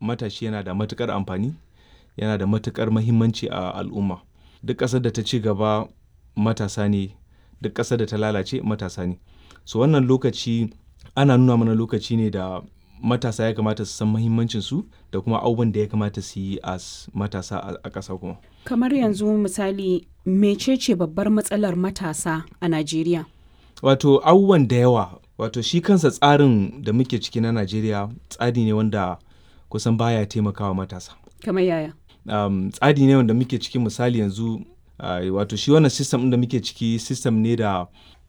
matashi yana da matukar amfani yana da matukar mahimmanci a al'umma duk ƙasar da ta ci gaba matasa ne duk ƙasar da ta lalace matasa ne so wannan lokaci ana nuna mana lokaci ne da matasa ya kamata su san mahimmancinsu da kuma abubuwan da ya kamata su yi a matasa a ƙasa kuma kamar yanzu misali mecece babbar matsalar matasa a najeriya wato abubuwan da yawa wato shi kansa tsarin da muke ciki na najeriya tsari ne wanda kusan baya taimakawa matasa kamar yaya um, tsari ne wanda muke ciki misali yanzu uh, wato shi wannan system da muke ciki system ne da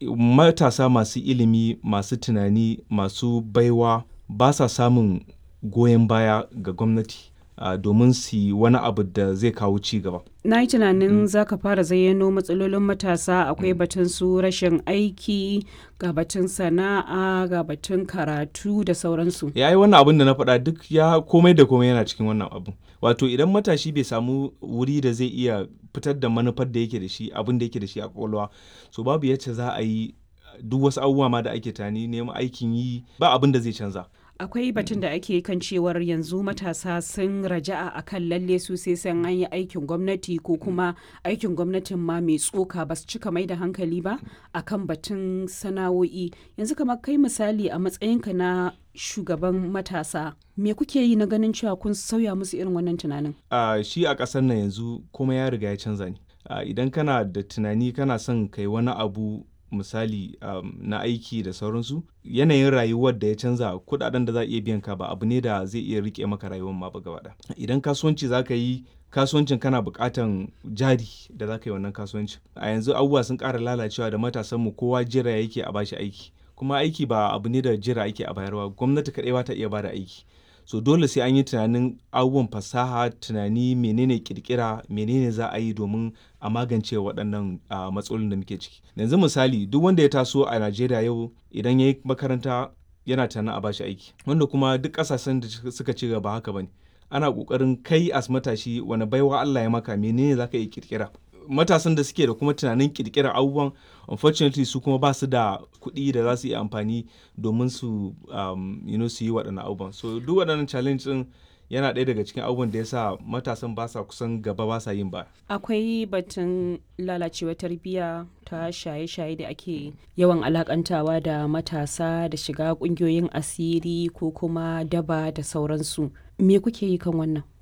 matasa masu ilimi masu tunani masu baiwa ba sa samun goyon baya ga gwamnati uh, domin su yi wani abu da zai kawo ci gaba na yi tunanin za ka fara zayyano matsalolin matasa akwai batun su rashin aiki ga batun sana'a ga batun karatu da sauransu ya yi wannan abin da na faɗa duk ya komai da komai yana cikin wannan abu wato idan matashi bai samu wuri da zai iya fitar da manufar da yake da shi abin da yake da shi a kwakwalwa so babu yacce za a yi duk wasu abubuwa ma da ake tani neman aikin yi ba abin da zai canza akwai batun da ake kan cewar yanzu matasa sun raja'a a kan lalle su sai san an yi aikin gwamnati ko kuma aikin gwamnatin ma mai tsoka ba su cika mai da hankali ba a kan batun sana'o'i yanzu kamar kai misali a matsayinka na shugaban matasa me kuke yi na ganin cewa kun sauya musu irin wannan tunanin uh, shi a ƙasar nan yanzu kuma ya riga ya canza ne uh, idan kana da tunani kana son kai wani abu misali um, na aiki da sauransu yanayin rayuwar da ya canza kudaden da za a iya biyan ka ba abu ne da zai iya rike maka rayuwar ma ba gaba idan kasuwanci za ka yi kasuwancin kana bukatan jari da za ka yi wannan kasuwancin a yanzu abubuwa sun ƙara lalacewa da matasanmu kowa jira yake a bashi aiki kuma aiki ba abu ne da jira ake a bayarwa gwamnati kaɗai ba ta iya bada aiki so dole sai an yi tunanin abubuwan fasaha tunani menene kirkira menene za a yi domin a magance waɗannan uh, matsalolin da muke ciki yanzu misali duk wanda ya taso a najeriya yau idan ya yi makaranta yana tunanin a bashi aiki wanda kuma duk ƙasashen da suka ci gaba haka bane ana ƙoƙarin kai as matashi wani baiwa allah ya maka menene za ka yi kirkira matasan da suke da kuma tunanin kirkirar abubuwan unfortunately su kuma ba su da kuɗi da za su yi amfani domin su um, you know, su yi waɗannan abubuwan so duk waɗannan challenge ɗin yana ɗaya daga cikin abubuwan da ya sa matasan ba sa kusan gaba ba sa yin ba akwai batun lalacewa tarbiyya ta shaye-shaye da ake yawan alakantawa da matasa da shiga ƙungiyoyin asiri ko kuma daba da sauransu me kuke yi kan wannan